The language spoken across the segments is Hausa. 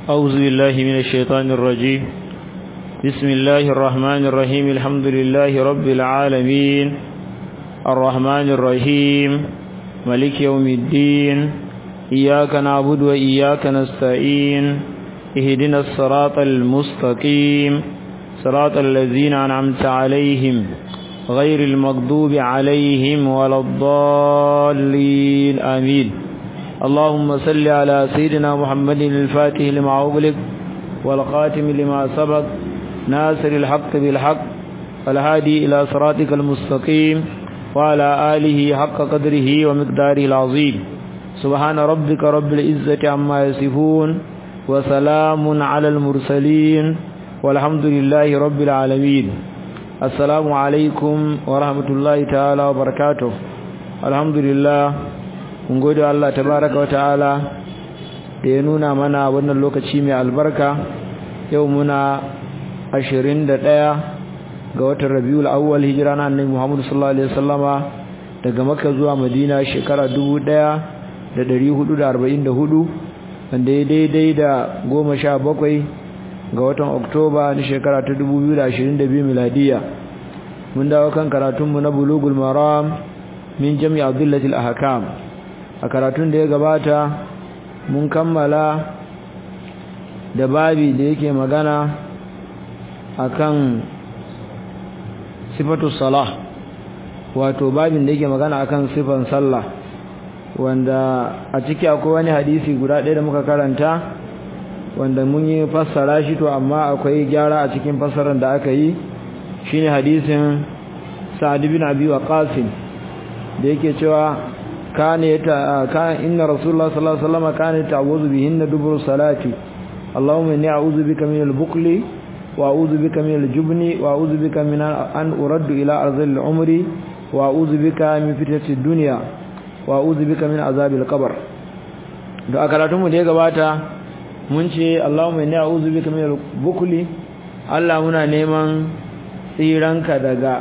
أعوذ بالله من الشيطان الرجيم بسم الله الرحمن الرحيم الحمد لله رب العالمين الرحمن الرحيم ملك يوم الدين إياك نعبد وإياك نستعين اهدنا الصراط المستقيم صراط الذين أنعمت عليهم غير المغضوب عليهم ولا الضالين آمين اللهم صل على سيدنا محمد الفاتح لما أغلق والخاتم لما سبق ناصر الحق بالحق والهادي إلى صراطك المستقيم وعلى آله حق قدره ومقداره العظيم سبحان ربك رب العزة عما يصفون وسلام على المرسلين والحمد لله رب العالمين السلام عليكم ورحمة الله تعالى وبركاته الحمد لله mun gode Allah tabaraka wa ta'ala da ya nuna mana wannan lokaci mai albarka yau muna 21 ga watan Rabiul Awwal hijira na Annabi Muhammad sallallahu alaihi wasallama daga Makka zuwa Madina shekara 1444 wanda ya daidai da 17 ga watan Oktoba na shekara ta 2022 miladiya mun dawo kan karatunmu na Bulugul Maram min Jami' Abdullatil Ahkam a karatun da ya gabata mun kammala da babi da yake magana akan sifatu salah wato babin da yake magana akan sifan sallah wanda a ciki akwai wani hadisi guda ɗaya da muka karanta wanda mun yi fassara shi to amma akwai gyara a cikin fassarar da aka yi shine hadisin sa'ad bin abi waqas da yake cewa كان يتا كان ان رسول الله صلى الله عليه وسلم كان يتعوذ بهن دبر الصلاه اللهم اني اعوذ بك من البخل واعوذ بك من الجبن واعوذ بك من ان ارد الى ارض العمر واعوذ بك من فتنه الدنيا واعوذ بك من عذاب القبر da akaratun mu da ya gabata mun ce Allahumma inni a'udhu bika min al-bukli Allah muna neman tsiranka daga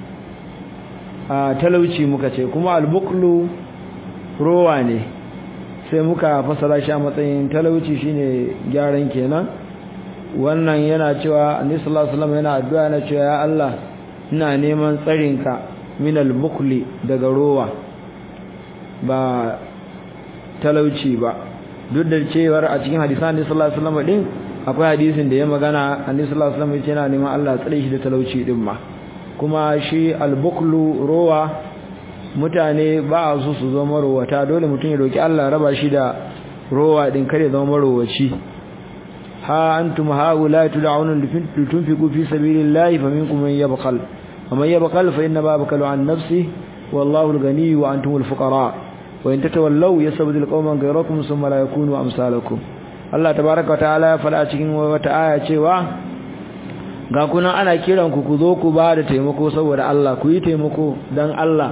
talauci muka ce kuma al-buklu rowa ne sai muka fasara shi a matsayin talauci shine gyaran kenan wannan yana cewa annabi sallallahu alaihi wasallam yana addu'a yana cewa ya Allah ina neman tsarinka min al-bukhli daga rowa ba talauci ba duk da cewar a cikin hadisan annabi sallallahu alaihi wasallam din akwai hadisin da ya magana annabi sallallahu alaihi wasallam yana neman Allah tsare shi da talauci din ma kuma shi al-bukhlu rowa mutane ba a so su zama marowata dole mutum ya roki Allah raba shi da rowa din kare zama marowaci ha antum haula tud'auna litunfiqu fi sabilillahi faminkum man yabkhal ومن يبخل فإنما يبخل عن نفسه والله الغني وأنتم الفقراء وإن تتولوا يستبدل قوما غيركم ثم لا يكونوا أمثالكم الله تبارك وتعالى فلا cikin wata aya cewa ga kuna ana kiran ku ku zo ku ba da taimako saboda Allah ku yi taimako dan Allah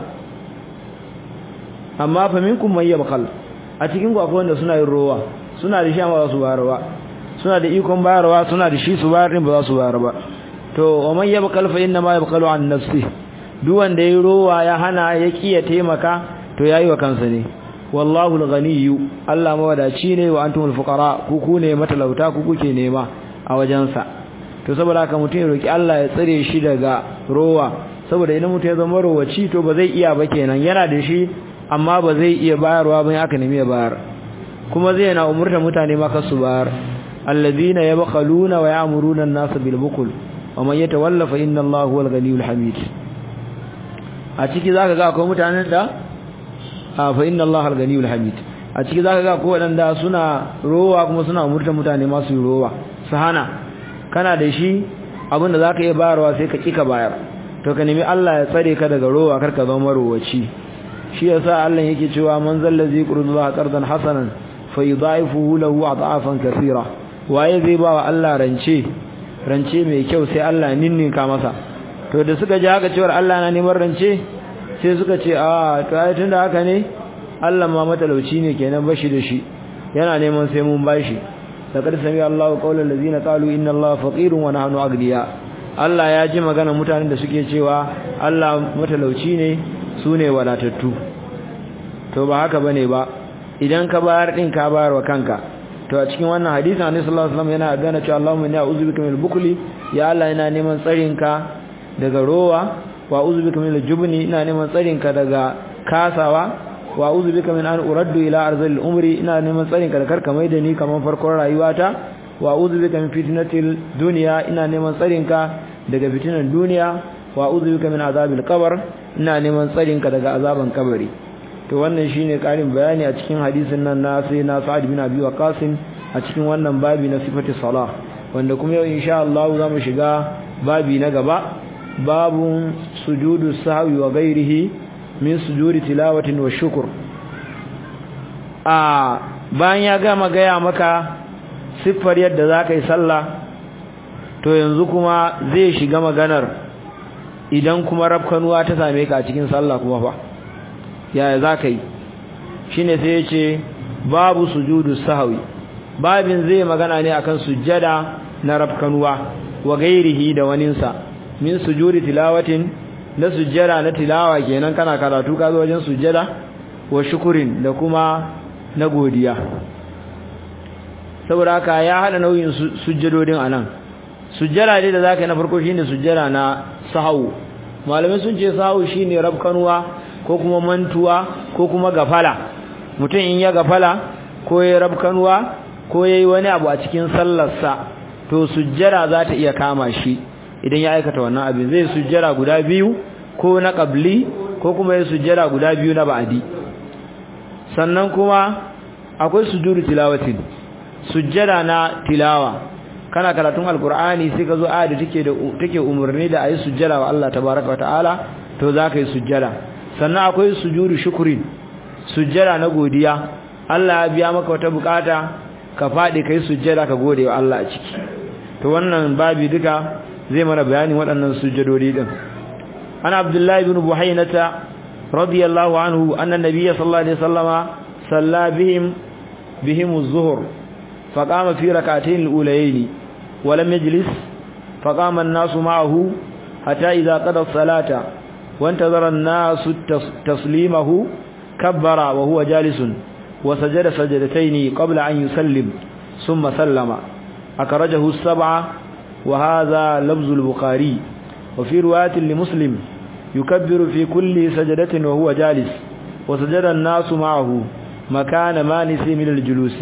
amma fa minkum may yabkhal a cikin ku akwai wanda suna yin rowa suna da shi amma ba su bayar ba suna da ikon bayarwa suna da shi su bayar din ba za su bayar ba to wa man yabkhal fa inna ma yabkhalu an nafsi duk wanda yayi rowa ya hana ya kiya taimaka to yayi wa kansa ne wallahu al-ghaniyyu Allah mawadaci ne wa antumul fuqara ku ku ne matalauta ku kuke nema a wajensa to saboda haka mutum ya roki Allah ya tsare shi daga rowa saboda idan mutum ya zama rowaci to ba zai iya ba kenan yana da shi amma ba zai iya bayarwa ba aka nemi ya bayar kuma zai na umurta mutane ma kasu bayar alladhina yabkhaluna wa ya'muruna an-nasa bil bukl wa man yatawalla fa inna Allaha huwal ghaniyyul hamid a ciki zaka ga akwai mutanen da fa inna Allaha al-ghaniyyul hamid a ciki zaka ga akwai wadanda suna rowa kuma suna umurta mutane ma su rowa su hana kana da shi abinda zaka iya bayarwa sai ka kika bayar to ka nemi Allah ya tsare ka daga rowa karka zama rowaci shi yasa Allah yake cewa man zallazi qurdullaha qardan hasanan fayudaifuhu lahu adafan kaseera waye zai ba wa Allah rance rance mai kyau sai Allah ninninka masa to da suka ji haka cewa Allah na neman rance sai suka ce a to ai tunda haka ne Allah ma matalauci ne kenan bashi da shi yana neman sai mun bashi laqad sami Allahu qawlan allazina qalu inna Allaha faqirun wa nahnu aghniya Allah ya ji magana mutanen da suke cewa Allah matalauci ne su ne wadatattu to ba haka bane ba idan ka bayar din ka bayar wa kanka to a cikin wannan hadisin annabi sallallahu alaihi wasallam yana gana cewa Allahumma inni a'udhu bika minal bukli ya Allah ina neman tsarin ka daga rowa wa a'udhu bika minal jubni ina neman tsarin ka daga kasawa wa a'udhu bika min an uraddu ila arzil umri ina neman tsarin ka da karka mai da ni kaman farkon rayuwata wa a'udhu bika min fitnatil dunya ina neman tsarin ka daga fitinan duniya wa a'udhu bika min azabil qabr ina neman tsarin ka daga azaban kabari to wannan shine karin bayani a cikin hadisin nan na sai na Sa'ad bin Abi Waqqas a cikin wannan babi na sifati salah wanda kuma yau insha Allah zamu shiga babi na gaba babun sujudu sahwi wa ghairihi min sujudi tilawatin wa shukr a bayan ya gama gaya maka siffar yadda zaka yi sallah to yanzu kuma zai shiga maganar idan kuma rafkanuwa ta same ka a cikin sallah kuma fa yaya za ka yi shi ne sai ya ce babu sujudu sahawi babin zai magana ne akan sujjada na rafkanuwa wa gairihi da waninsa min sujudi tilawatin na sujjada na tilawa kenan kana karatu ka zo wajen sujjada wa shukurin da kuma na godiya saboda haka ya hada nauyin sujjadodin anan sujjada dai da zaka yi na farko shine sujjada na sahawu malamai sun ce sahawu shine rafkanuwa ko kuma mantuwa ko kuma gafala mutum in ya gafala ko ya rabkanuwa ko yayi wani abu a cikin sallarsa to sujjara za ta iya kama shi idan ya aikata wannan abin zai sujjara guda biyu ko na qabli ko kuma ya sujjara guda biyu na ba'di sannan kuma akwai sujudu tilawatin sujjara na tilawa kana karatun alqur'ani sai ka zo aya da take da take umurni da ayi sujjara wa Allah tabaaraka wa ta'ala to za ka yi sujjara sannan akwai sujudu shukrin sujjada na godiya Allah ya biya maka wata bukata ka fadi kai sujjada ka gode wa Allah a ciki to wannan babi duka zai mana bayanin waɗannan sujjadodi din ana abdullahi ibn buhainata radiyallahu anhu anna nabiyya sallallahu alaihi wasallama salla bihim bihim az-zuhr faqama fi rak'atayn al-ulayayn wa lam yajlis faqama an-nasu ma'ahu hatta idha qada as-salata وانتظر الناس تسليمه كبر وهو جالس وسجد سجدتين قبل أن يسلم ثم سلم أكرجه السبعة وهذا لفظ البخاري وفي رواية لمسلم يكبر في كل سجدة وهو جالس وسجد الناس معه مكان ما نسي من الجلوس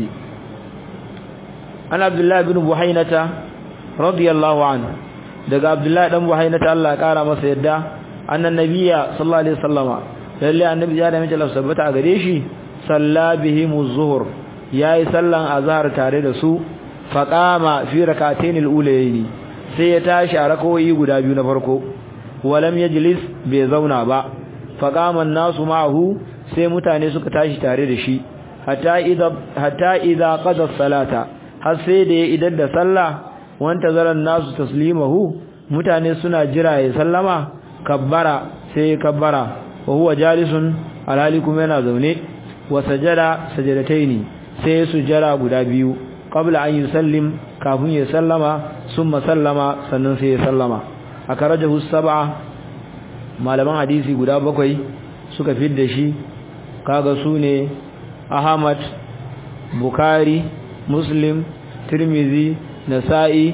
أنا عبد الله بن بحينة رضي الله عنه daga Abdullahi dan Buhaina ta Allah kara masa yadda annan nabiyya sallallahu alaihi wasallama lalle annabi ya da mace lafsabata a gare shi salla bihim az-zuhr yayi sallan azhar tare da su faqama fi rak'atayn al-ulayayn sai ya tashi a rakawoyi guda biyu na farko walam yajlis bai zauna ba faqama an-nasu ma'ahu sai mutane suka tashi tare da shi hatta idza hatta idza qada salata har sai da ya idar da sallah wanta zaran nasu taslimahu mutane suna jira ya sallama kabbara sai kabbara wa huwa jalisun alhali kuma yana zaune wa sajada sajadataini sai sujjara guda biyu qabla an yusallim kafin ya sallama summa sallama sannan sai ya sallama akarajahu sab'a malaman hadisi guda bakwai suka fidda shi kaga sune Ahmad Bukhari Muslim Tirmidhi Nasa'i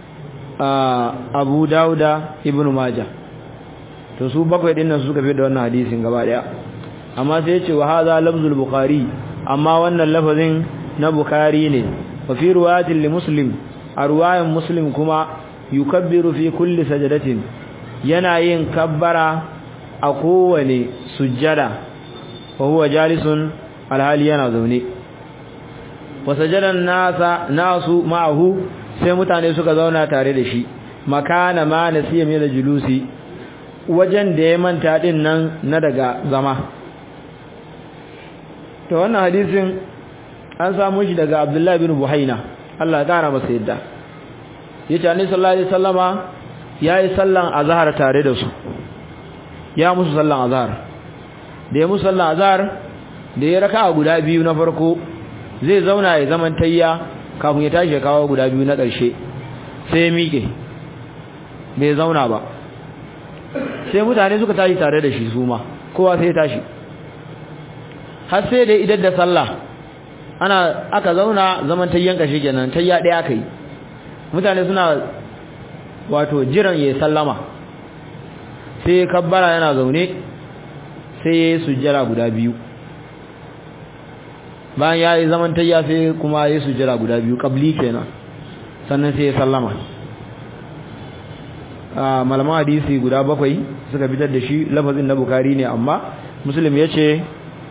Abu Dauda Ibn Majah to su bakwai din nan suka fi da wannan hadisin gaba daya amma sai ya ce wa hadha lafzul bukhari amma wannan lafazin na bukhari ne wa fi riwayatin li muslim a riwayan muslim kuma yukabbiru fi kulli sajadatin yana yin kabbara a kowane sujjada wa huwa jalisun alhali yana zaune wa sajadan nasa nasu ma'ahu sai mutane suka zauna tare da shi makana ma nasiya min julusi wajen da ya manta din nan na daga zama to wannan hadisin an samu shi daga Abdullah bin Buhaina Allah ya kara masa yadda yace Annabi sallallahu alaihi wasallama yayi sallan azhar tare da su ya musu sallan azhar da ya musu sallan azhar da ya raka guda biyu na farko zai zauna ya zaman tayya kafin ya tashi kawo guda biyu na ƙarshe sai ya miƙe bai zauna ba sai mutane suka tashi tare da shi su ma kowa sai ya tashi har sai da idan da sallah ana aka zauna zaman tayyan kashi kenan tayya daya kai mutane suna wato jiran yayi sallama sai kabbara yana zaune sai yayi sujjara guda biyu bayan yayi zaman tayya sai kuma yayi sujjara guda biyu qabli kenan sannan sai ya sallama malaman hadisi guda bakwai suka fitar da shi lafazin na bukari ne amma muslim ya ce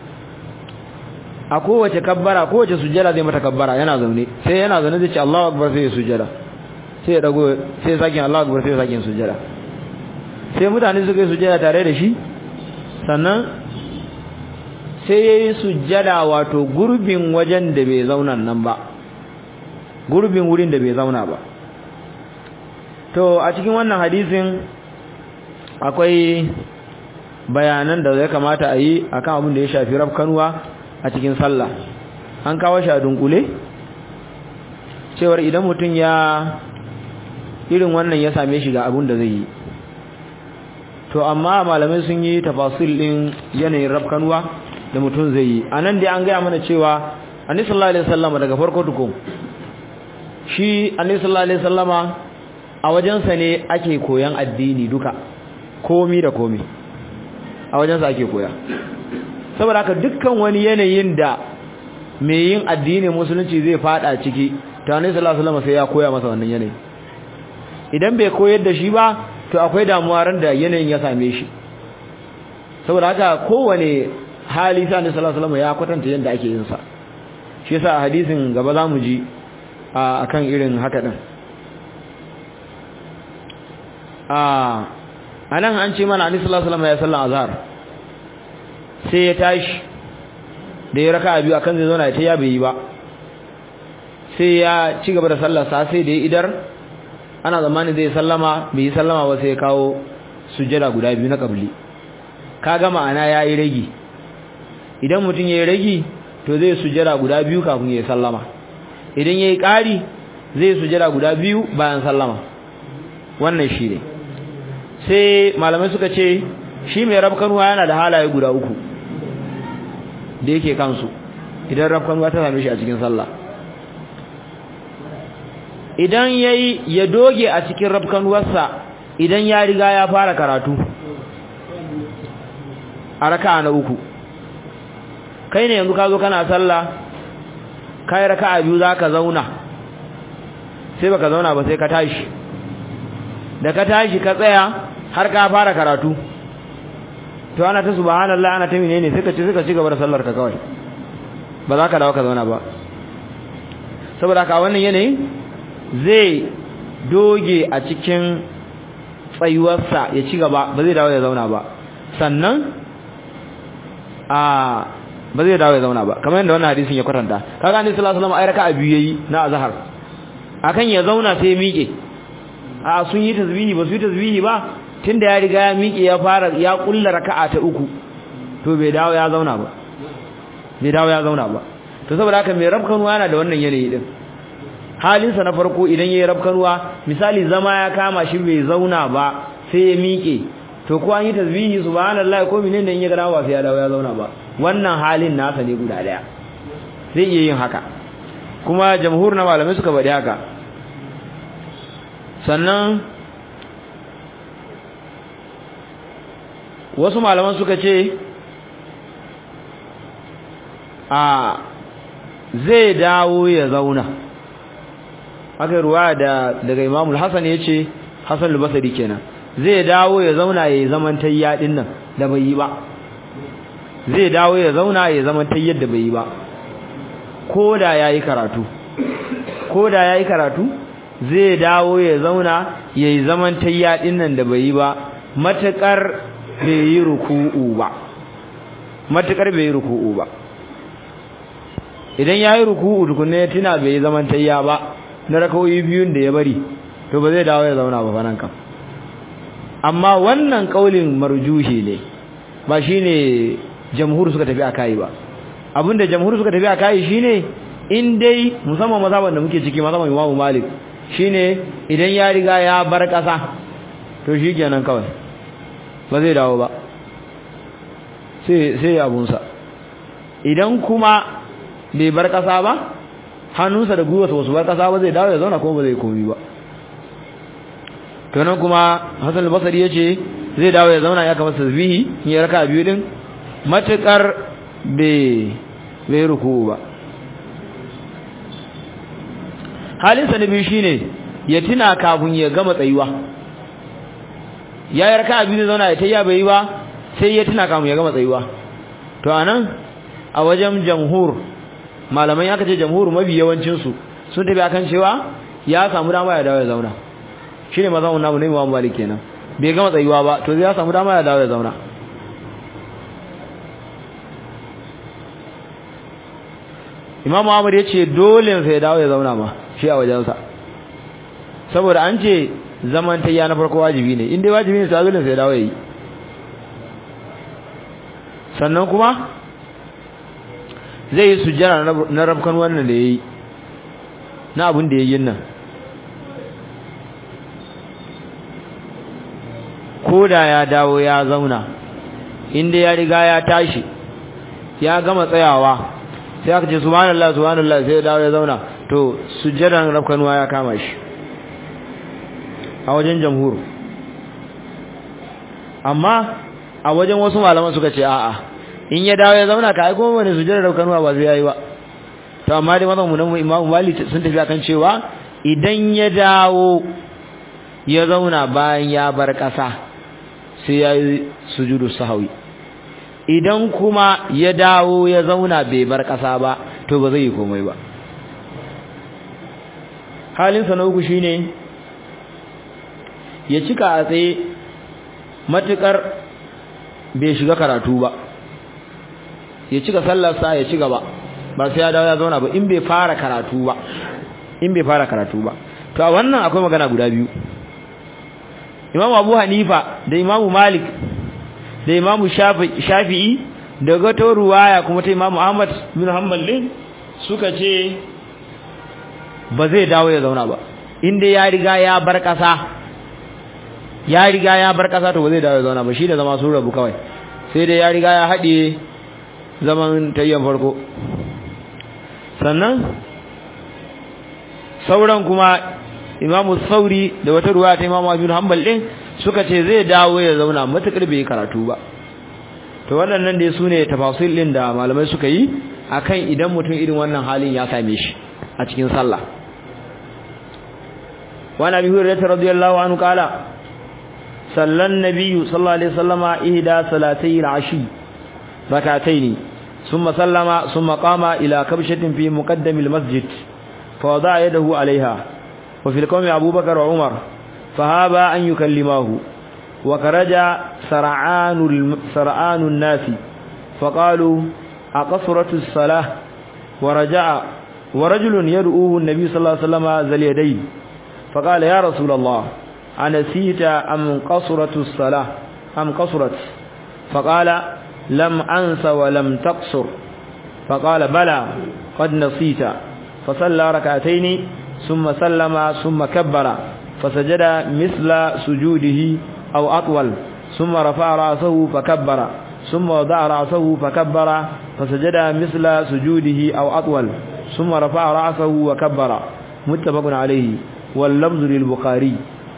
a kowace kabbara kowace sujjada zai mata kabbara yana zaune sai yana zaune zai ce Allahu akbar sai ya sujjada sai ya dago sai ya sakin Allahu akbar sai ya sakin sujjada sai mutane suka yi sujjada tare da shi sannan sai ya yi sujjada wato gurbin wajen da bai zauna nan ba gurbin wurin da bai zauna ba to a cikin wannan hadisin akwai bayanan da ya kamata a yi akan abin da ya shafi rafkanuwa a cikin sallah an kawo shi a dunkule cewar idan mutum ya irin wannan ya same shi ga abin da zai yi to amma malamai sun yi tafasil din yanayin rafkanuwa da mutum zai yi a nan dai an gaya mana cewa annabi sallallahu alaihi wasallam daga farko tukun shi annabi sallallahu alaihi wasallama a wajensa ne ake koyan addini duka komi da komi a wajensa ake koya saboda haka dukkan wani yanayin da mai yin addinin musulunci zai fada ciki to annabi sallallahu alaihi wasallam sai ya koya masa wannan yanayi idan bai koyar da shi ba to akwai damuwa ran da yanayin ya same shi saboda haka kowane hali sai annabi sallallahu alaihi wasallam ya kwatanta yadda ake yin sa shi yasa a hadisin gaba zamu ji akan irin haka din a anan an ce mana annabi sallallahu alaihi wasallam ya sallan azhar sai ya tashi da ya raka biyu akan zai zauna ta ya bai yi ba sai ya ci gaba da sallar sa sai da ya idar ana zamanin zai sallama bai yi sallama ba sai ya kawo sujjada guda biyu na kabli kaga ma'ana yayi ragi idan mutum yayi ragi to zai sujjada guda biyu kafin ya sallama idan yayi ƙari zai sujjada guda biyu bayan sallama wannan shi ne sai malamai suka ce shi mai rabkanuwa yana da halaye guda uku da yake kansu idan rabkanuwa ta same shi a cikin sallah idan yayi ya doge a cikin rabkanuwarsa idan ya riga ya fara karatu a raka'a na uku kai ne yanzu ka zo kana sallah kai raka'a biyu zaka zauna sai baka zauna ba sai ka tashi da ka tashi ka tsaya har ka fara karatu to ana ta subhanallah ana ta menene sai ka ci suka ci gaba da sallar ka kawai ba za ka dawo ka zauna ba saboda ka wannan yanayin zai doge a cikin tsayuwarsa ya ci gaba ba zai dawo ya zauna ba sannan a ba zai dawo ya zauna ba kamar yadda wannan hadisin ya kwatanta kaga annabi sallallahu alaihi wasallam ai raka'a biyu yayi na azhar akan ya zauna sai ya miƙe a sun yi tasbihi ba su yi tasbihi ba tunda ya riga ya miƙe ya fara ya kulla raka'a ta uku to bai dawo ya zauna ba bai dawo ya zauna ba to saboda haka mai rabkanuwa yana da wannan yanayi din halinsa na farko idan yayi rabkanuwa misali zama ya kama shi bai zauna ba sai ya miƙe to ko an yi tasbihi subhanallahi ko menene in ya gana ba sai ya dawo ya zauna ba wannan halin nasa ne guda daya zai iya yin haka kuma jamhur na malamai suka faɗi haka sannan wasu malaman suka ce a zai dawo ya zauna haka ruwa da daga imamul hasan ya ce hasan lubasari kenan zai dawo ya zauna ya zaman tayya din nan da bai yi ba zai dawo ya zauna ya zaman tayyar da bai yi ba ko da yayi karatu ko da yayi karatu zai dawo ya zauna ya yi zaman tayya din nan da bai yi ba matakar bai yi ruku'u ba matakar bai yi ruku'u ba idan yayi ruku'u tukunne tuna bai yi zaman tayya ba na rakawoyi biyun da ya bari to ba zai dawo ya zauna ba fanan kam amma wannan kaulin marjuhi ne ba shine jamhur suka tafi akai ba abinda jamhur suka tafi akai shine in dai musamman mazhaban da muke ciki mazhaban Imam Malik shine idan ya riga ya bar kasa to shikenan kawai ba zai dawo ba sai sai abunsa idan kuma bai bar kasa ba hannunsa da gwiwarsa wasu bar kasa ba zai dawo ya zauna kuma ba zai komi ba to nan kuma Hassan al-Basri yace zai dawo ya zauna ya kama tasbihi in ya raka biyu din matukar bai bai ruku ba halin sa na biyu shine ya tuna kafin ya gama tsayuwa ya yi raka biyu zai zauna ya tayya bai yi ba sai ya tuna kafin ya gama tsayuwa to anan a wajen jamhur malamai aka ce jamhur mafi yawancin su sun tafi akan cewa ya samu dama ya dawo ya zauna shine mazan namu ne Imam Malik kenan bai gama tsayuwa ba to ya samu dama ya dawo ya zauna Imam Ahmad ya ce dole sai ya dawo ya zauna ma shi a wajensa saboda an ce zaman tayya na farko wajibi ne in dai wajibi ne sai dole sai ya dawo ya yi sannan kuma zai yi sujjara na rabkan wannan da ya yi na abin da ya yi nan ko da ya dawo ya zauna inda ya riga ya tashi ya gama tsayawa sai aka ce subhanallah subhanallah sai ya dawo ya zauna to sujjadan rabkanuwa ya kama shi a wajen jamhur amma a wajen wasu malaman suka ce a'a in ya dawo ya zauna ka aiko wani sujjadar rabkanuwa ba zai yayi ba to amma dai mazan mu nan Imam Malik sun tafi akan cewa idan ya dawo ya zauna bayan ya bar ƙasa sai ya yi sujudu sahawi idan kuma ya dawo ya zauna bai bar ƙasa ba to ba zai yi komai ba halinsa na uku shine ya cika a tsaye matuƙar bai shiga karatu ba ya cika sallarsa ya ci gaba ba sai ya dawo ya zauna ba in bai fara karatu ba in bai fara karatu ba to a wannan akwai magana guda biyu Imam Abu Hanifa da Imam Malik da Imam Shafi'i da gato ruwaya kuma ta Imam Ahmad bin Hanbal din suka ce ba zai dawo ya zauna ba inda ya riga ya bar kasa ya riga ya bar kasa to ba zai dawo ya zauna ba shi da zama sun rabu kawai sai dai ya riga ya haɗe zaman tayyan farko sannan sauran kuma imamu sauri da wata ruwa ta imamu abin hanbal ɗin suka ce zai dawo ya zauna matuƙar bai karatu ba to waɗannan dai su ne tafasil ɗin da malamai suka yi akan idan mutum irin wannan halin ya same shi a cikin sallah wani abin hurairar radiyallahu anhu kala sallan nabiyyu sallallahu alaihi wasallama ihda salatai al-ashi rakataini ثم سلم ثم قام إلى كبشة في مقدم المسجد فوضع يده عليها وفي القوم أبو بكر وعمر فهابا أن يكلماه وخرج سرعان, سرعان الناس فقالوا أقصرت الصلاة ورجع ورجل يدعوه النبي صلى الله عليه وسلم ذا اليدين فقال يا رسول الله أنسيت أم قصرت الصلاة أم قصرت فقال لم أنس ولم تقصر فقال بلى قد نسيت فصلى ركعتين ثم سلم ثم كبر فسجد مثل سجوده أو أطول ثم رفع رأسه فكبر ثم وضع رأسه فكبر فسجد مثل سجوده أو أطول ثم رفع رأسه وكبر متفق عليه واللفظ للبخاري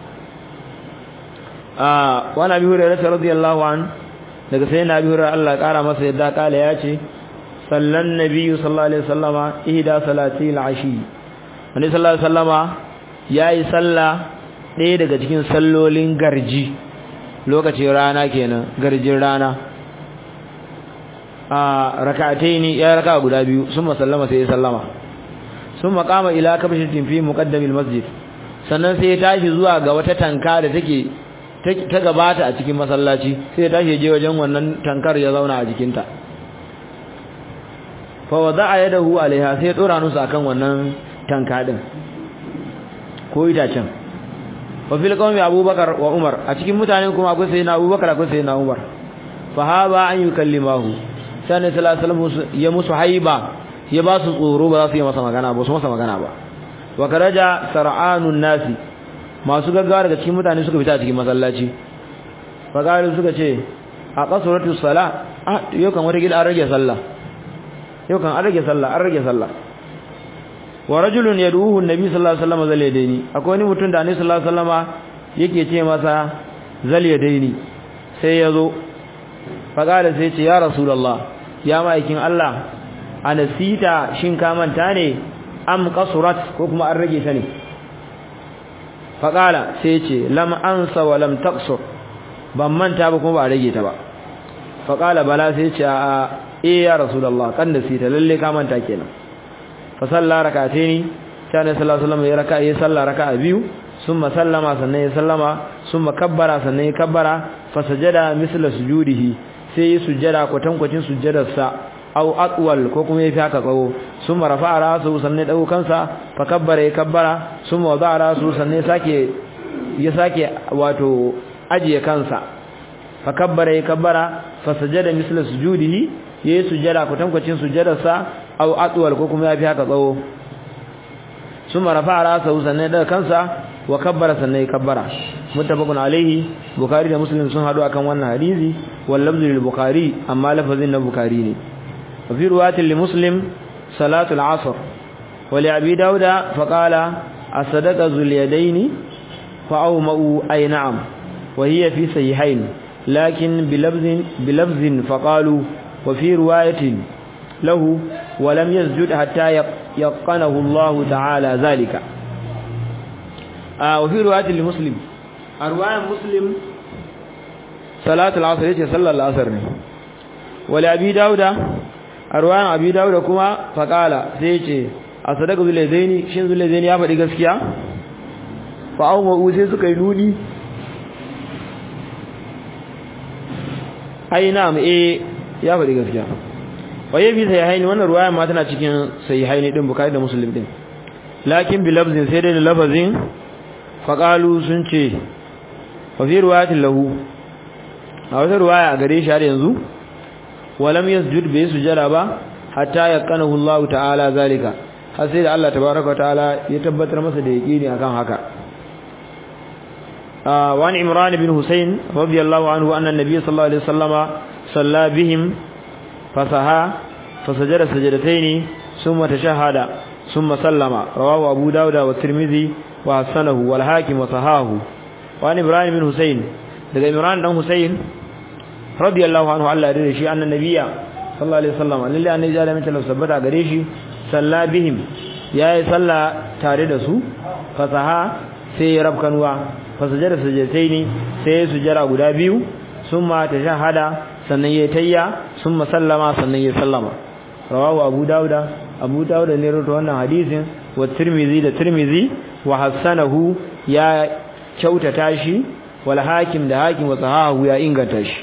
آه وانا أبي هريرة رضي الله عنه daga sai na bi Allah kara masa yadda kala ya ce sallan nabiyyu sallallahu alaihi wasallama ihda salati al-ashi wani sallallahu alaihi wasallama yayi salla ɗaya daga cikin sallolin garji lokacin rana kenan garjin rana a rak'ataini ya raka guda biyu summa sallama sai ya sallama summa qama ila kabshatin fi muqaddamil masjid sannan sai ya tashi zuwa ga wata tanka da take ta gabata a cikin masallaci sai ya tashi je wajen wannan tankar ya zauna a jikinta fa wada'a yadahu alaiha sai ya dora nusa akan wannan tanka din ko itacen wa fil qawmi abubakar wa umar a cikin mutanen kuma akwai sayyidina abubakar akwai sayyidina umar fa haba an yukallimahu sai ne sallallahu alaihi wasallam ya musu haiba ya ba su tsoro ba za su yi masa magana ba su masa magana ba wa karaja sar'anun nasi masu gaggawa daga cikin mutane suka fita cikin masallaci fagalu suka ce a qasuratu sala ah yau kan wata gida an rage sallah yau kan an rage sallah an rage sallah wa rajulun yad'uhu an-nabi sallallahu alaihi wasallam zal yadaini akwai wani mutum da annabi sallallahu alaihi wasallama yake ce masa zal yadaini sai yazo faqala sai ce ya rasulullah ya ma'aikin Allah anasita shin ka manta ne am qasurat ko kuma an rage ta ne faqala sai ce lam ansa wa lam taqsur ban manta ba kuma ba rage ta ba faqala bala sai ce a eh ya rasulullah kan da sita lalle ka manta kenan fa salla rak'ataini sai ne sallallahu alaihi wasallam ya raka'a ya salla raka'a biyu summa sallama sannan ya sallama summa kabbara sannan ya kabbara fa sajada misla sujudihi sai ya sujjada kwatankwacin sujjadarsa au atwal ko kuma yafi haka tsawo summa rafa'a rasu sannan ya dago kansa fa kabbara ya kabbara summa wada'a rasu sannan ya sake ya sake wato ajiye kansa fa kabbara ya kabbara fa sajada misla sujudihi yayi sujjada kwatankwacin sujjadarsa au atwal ko kuma yafi haka tsawo summa rafa'a rasu sannan ya dago kansa wa kabbara sannan ya kabbara muttafaqun alaihi bukhari da muslim sun hadu akan wannan hadisi wal lafzu lil bukhari amma lafazin na bukhari ne wa fi riwayatin li muslim salatu al asr wa li abi dauda fa qala as-sadaqa zul yadaini fa awma'u ay na'am wa hiya fi sahihain lakin bi lafzin bi lafzin fa qalu wa fi riwayatin lahu wa lam yasjud hatta yaqanahu Allah ta'ala zalika وفي رواية لمسلم رواية مسلم صلاة العصر يجي صلى العصر ولأبي داود رواية أبي داود كما فقال سيجي أصدق ذو الذين شن ذو الذين يفعل قسكيا فأو مؤوسي سكينوني أي نعم إيه يفعل قسكيا waye fi sahihaini wannan ruwaya ma tana cikin sahihaini din bukari da muslim din lakin bi lafzin sai dai da lafazin faƙalu sun ce wafi ruwayatin lahu a wata ruwaya a gare shi har yanzu walam yasjud bai sujada ba hatta yaqanahu Allah ta'ala zalika har sai da Allah tabaaraka ta'ala ya tabbatar masa da yaqini akan haka wa an imran ibn husayn radiyallahu anhu anna an-nabiy sallallahu alaihi wasallama salla bihim fasaha fasajada sajadataini thumma tashahhada ثم سلم رواه أبو داود والترمذي وحسنه والحاكم وصحاه وعن إبراهيم بن حسين daga Imran dan Husayn radiyallahu anhu Allah ya shi annan nabiyya sallallahu alaihi wasallam lillahi annabi da mai talaf sabbata gare shi salla bihim yayi salla tare da su fasaha sai ya rabkanwa fasajada sajadaini sai ya sujjara guda biyu summa tashahada sannan ya tayya summa sallama sannan ya sallama rawahu abu dauda abu dauda ne rawaito wannan hadisin wa tirmizi da tirmizi wa hasanahu ya kyautata shi wal hakim da hakim wa sahahu ya inganta shi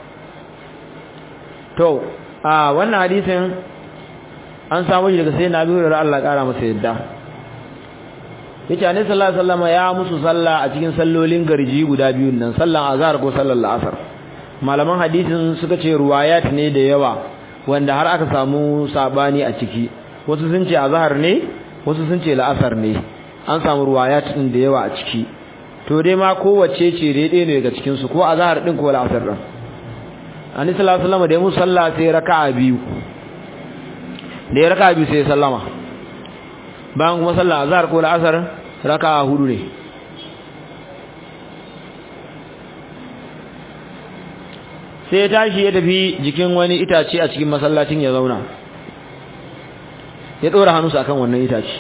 to a wannan hadisin an samu shi daga sayyidina Abu Hurairah Allah kara masa yadda yace annabi sallallahu alaihi wasallam ya musu sallah a cikin sallolin garji guda biyun nan sallan azhar ko sallar asar malaman hadisin suka ce ruwayat ne da yawa wanda har aka samu sabani a ciki wasu sun ce azhar ne wasu sun ce la'asar ne an samu ruwayat din da yawa a ciki to dai ma kowace ce daidai ne daga cikin su ko azhar din ko la'asar din annabi sallallahu alaihi wasallam da mu sallah sai raka'a biyu da ya raka'a biyu sai sallama bayan kuma sallah azhar ko la'asar raka'a hudu ne sai ya tashi ya tafi jikin wani itace a cikin masallacin ya zauna ya dora hannunsa akan wannan itace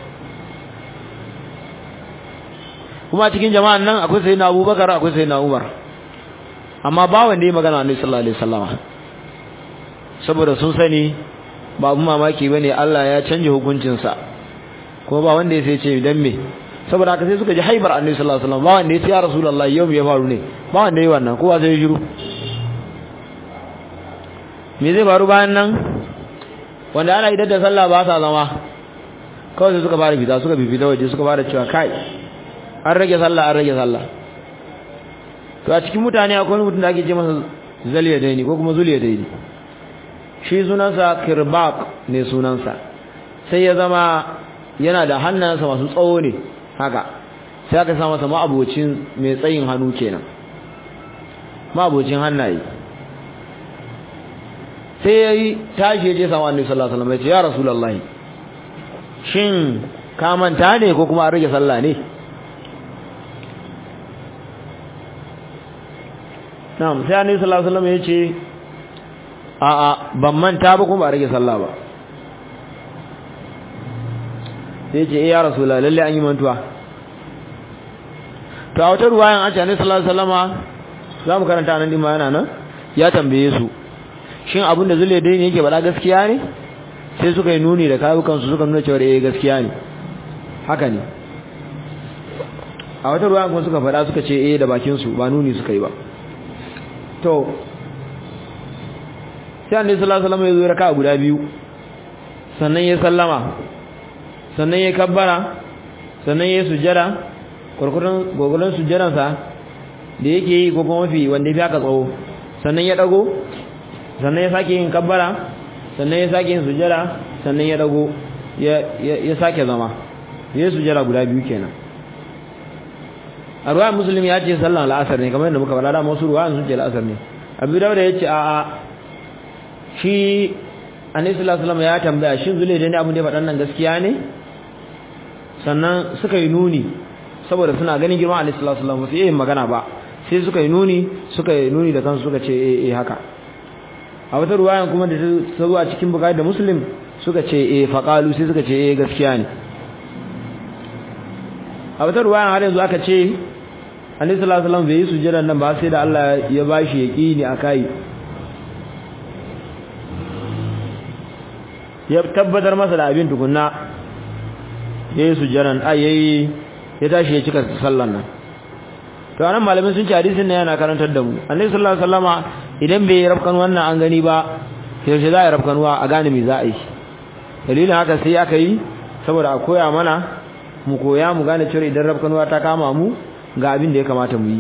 kuma cikin jama'an nan akwai sayyidina Abubakar akwai sayyidina Umar amma ba wanda ya magana Annabi sallallahu alaihi wasallama saboda sun sani ba abun mamaki bane Allah ya canje hukuncin sa kuma ba wanda ya sai ce dan me saboda haka sai suka ji haibar Annabi sallallahu alaihi wasallam ba wanda ya ce ya Rasulullahi yau me ya faru ne ba wanda ya yi wannan kowa sai ya shiru me zai faru bayan nan wanda ana idar da sallah ba sa zama kawai suka fara fita suka fita waje suka fara cewa kai an rage sallah an rage sallah to a cikin mutane akwai wani mutum da ake ce masa zaliya daini ko kuma zuliya daini shi sunansa kirbaq ne sunansa sai ya zama yana da hannunsa masu tsawo ne haka sai aka sa masa ma'abocin mai tsayin hannu kenan ma'abocin hannaye sai yayi tashi ya je sama annabi sallallahu alaihi wasallam ya ce ya rasulullahi shin ka manta ne ko kuma an rage sallah ne na'am sai annabi sallallahu alaihi wasallam ya ce a a ban manta ba kuma ba rage sallah ba sai ce eh ya rasulullah lalle an yi mantuwa to a wata ruwayan an ce annabi sallallahu alaihi wasallama zamu karanta nan din ma yana nan ya tambaye su shin abin da zule dai ne yake bada gaskiya ne sai suka yi nuni da kayukan su suka nuna cewa eh gaskiya ne haka ne a wata ruwayan kuma suka faɗa suka ce eh da bakin su ba nuni suka yi ba to sai annabi sallallahu alaihi wasallam ya zo raka guda biyu sannan ya sallama sannan ya kabbara sannan ya sujjada kurkurun gogolan sujjadan sa da yake yi ko kuma mafi wanda ya fi aka tsawo sannan ya dago sannan ya sake yin kabbara sannan ya sake yin sujjada sannan ya dago ya ya sake zama ya sujjada guda biyu kenan a ruwan musulmi ya ce sallan al'asar ne kamar yadda muka faɗa da masu ruwan sun ce al'asar ne abu da ya ce a'a shi annabi sallallahu alaihi ya tambaya shin zule da ne abin da ya faɗan nan gaskiya ne sannan suka yi nuni saboda suna ganin girman annabi sallallahu alaihi wasallam ba su yi magana ba sai suka yi nuni suka yi nuni da kansu suka ce eh eh haka a wata ruwayan kuma da ta zo a cikin bukari da muslim suka ce eh faqalu sai suka ce eh gaskiya ne a wata ruwayan har yanzu aka ce annabi sallallahu alaihi wasallam bai yi sujjada nan ba sai da Allah ya bashi yaqini akai ya tabbatar masa da abin tukunna yayi sujjadan ai yayi ya tashi ya cika sallan nan to anan malamin sun ce hadisin nan yana karantar da mu annabi sallallahu alaihi wasallama idan bai rafkan wannan an gani ba yaushe za a rafkanuwa a gane me za a yi dalilin haka sai aka yi saboda a koya mana mu koya mu gane cewa idan rafkanuwa ta kama mu ga abin da ya kamata mu yi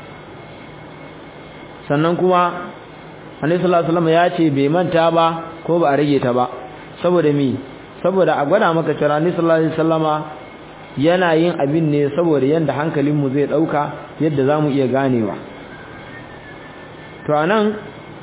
sannan kuma annabi sallallahu alaihi wasallam ya ce bai manta ba ko ba a rage ta ba saboda me saboda a gwada maka cewa annabi sallallahu alaihi wasallama yana yin abin ne saboda yanda hankalin mu zai dauka yadda zamu iya ganewa to anan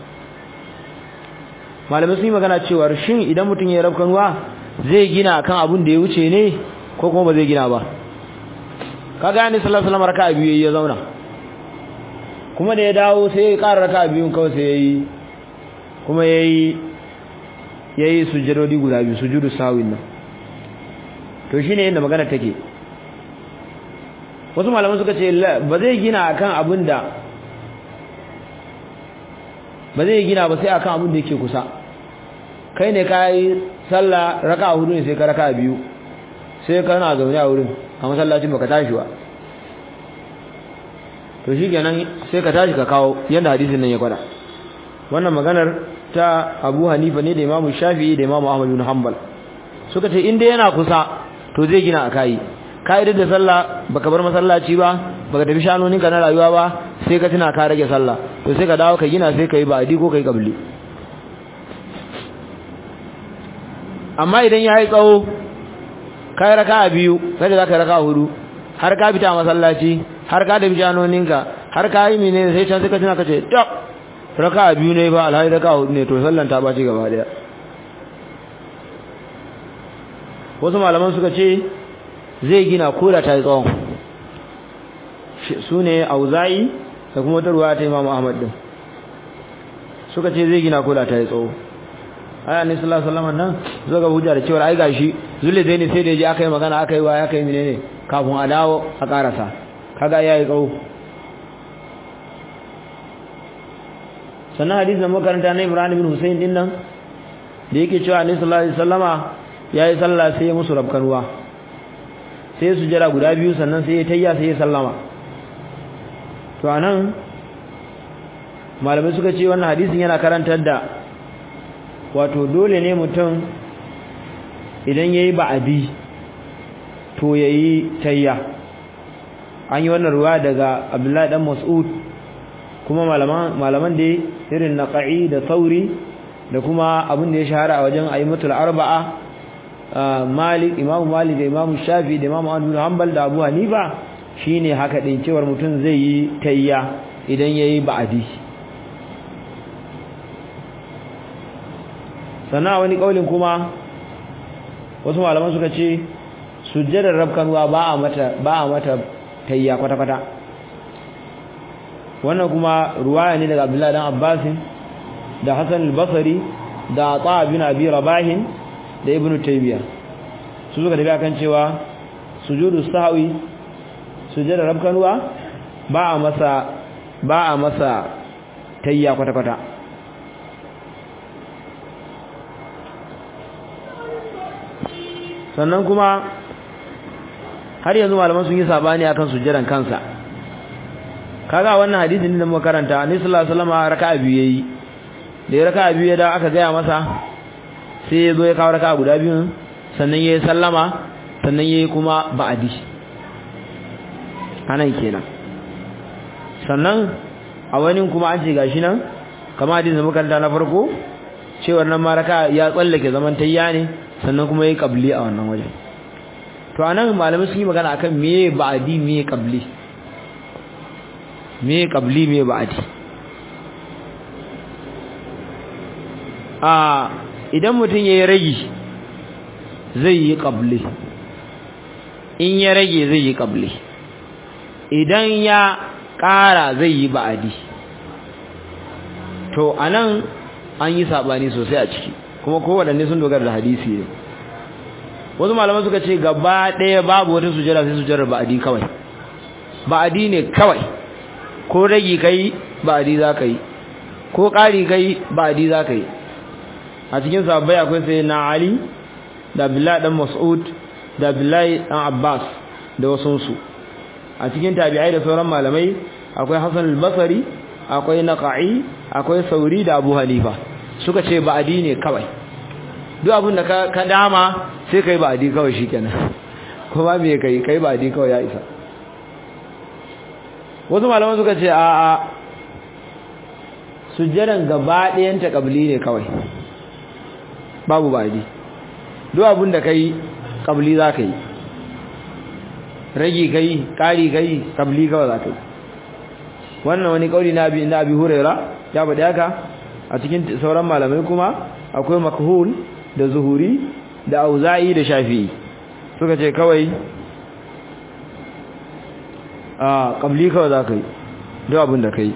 malamai sun yi magana cewa shin idan mutum ya rafkanuwa zai gina akan abin da ya wuce ne ko kuma ba zai gina ba kaga annabi sallallahu alaihi wasallam raka'a biyu ya zauna kuma da ya dawo sai ya ƙara raka'a biyun kawai sai yayi kuma yayi yayi sujudodi guda biyu sujudu sawin nan to shine yadda magana take wasu malaman suka ce ba zai gina akan abin da ba zai gina ba sai akan abin da yake kusa kai ne kai sallah raka'a hudu ne sai ka raka'a biyu sai kana zaune a wurin a masallacin baka tashi ba to shikenan sai ka tashi ka kawo yanda hadisin nan ya gwada wannan maganar ta Abu Hanifa ne da Imam Shafi'i da Imam Ahmad bin Hanbal suka ce in dai yana kusa to zai gina akai kaidar da sallah baka bar masallaci ba baka tafi shanonin ka na rayuwa ba sai ka tuna ka rage sallah to sai ka dawo ka gina sai kai ba'di ko kai kabli amma idan yayi tsawo kai raka'a biyu sai da zaka raka'a hudu har ka fita masallaci har ka tafi shanoninka har ka yi menene sai can sai ka tuna ka ce tab raka'a biyu ne ba alhali raka'a hudu ne to sallan ta baci gaba daya wasu malaman suka ce zai gina koda ta yi tsawon su ne auza'i da kuma wata ruwa ta imamu ahmad din suka ce zai gina koda ta yi tsawo aya ne sallallahu alaihi wasallam nan zo ga hujja da cewa ai gashi zulle zai ne sai da yaji aka yi magana aka yi wa aka yi menene kafin a dawo a karasa kaga yayi tsawo sannan hadisin makaranta na Ibrahim bin Hussein din nan da yake cewa Annabi sallallahu alaihi wasallama yayi sallah sai ya musu rabkanwa sai su jira guda biyu sannan sai ya tayya sai ya sallama to anan malamai suka ce wannan hadisin yana karantar da wato dole ne mutum idan yayi ba'adi to yayi tayya an yi wannan ruwa daga Abdullahi dan Mas'ud kuma malaman malaman da irin naqai da sauri da kuma abin da ya shahara a wajen ayyimatul arba'a Malik Imam Malik da Imam Shafi da Imam Ahmad bin Hanbal da Abu Hanifa shine haka din cewar mutum zai yi tayya idan yayi ba'adi sannan wani kaulin kuma wasu malaman suka ce sujjadar rabkanwa ba a mata ba a mata tayya kwata kwata wannan kuma ruwaya ne daga Abdullah dan Abbas da Hassan al-Basri da Ata bin Abi Rabah da Ibn Taymiyyah su suka tafi akan cewa sujudu sahwi sujjadar rabkanwa ba a masa ba a masa tayya kwata kwata sannan kuma har yanzu malaman sun yi sabani akan sujjadan kansa kaga wannan hadisin da muka karanta annabi sallallahu alaihi wasallam raka'a biyu yayi da ya raka'a biyu da aka gaya masa sai ya zo ya kawo raka'a guda biyu sannan yayi sallama sannan yayi kuma ba'adi anan kenan sannan a wani kuma an ce gashi nan kamar hadisin da muka karanta na farko cewar nan ma raka'a ya tsallake zaman tayya ne sannan kuma yayi qabli a wannan wajen to anan malamai sun yi magana akan meye ba'adi meye qabli me qabli me ba'di a idan mutun yayi ragi zai yi qabli in ya rage zai yi qabli idan ya ƙara zai yi ba'di to anan an yi sabani sosai a ciki kuma kowanne sun dogara da hadisi ne wasu malaman suka ce gaba ɗaya babu wata sujjada sai sujjadar ba'di kawai ba'di ne kawai ko ragi kai ba'di zaka yi ko ƙari kai ba'di zaka yi a cikin sahabbai akwai sai na Ali da Abdullahi dan Mas'ud da Abdullahi dan Abbas da wasun su a cikin tabi'ai da sauran malamai akwai Hassan al-Basri akwai Naqai akwai Sauri da Abu Hanifa suka ce ba'di ne kawai duk abin da ka dama sai kai ba'di kawai shikenan kuma me kai kai ba'di kawai ya isa wasu malaman suka ce a a sujjadan gaba ɗayan ta kabli ne kawai babu ba'di duk abin da kai kabli za ka yi ragi kai ƙari kai kabli kawai za ka yi wannan wani kauli na abi na abi huraira ya faɗi haka a cikin sauran malamai kuma akwai makhul da zuhuri da auza'i da shafi'i suka ce kawai a kabli kawai za ka yi duk abin da ka yi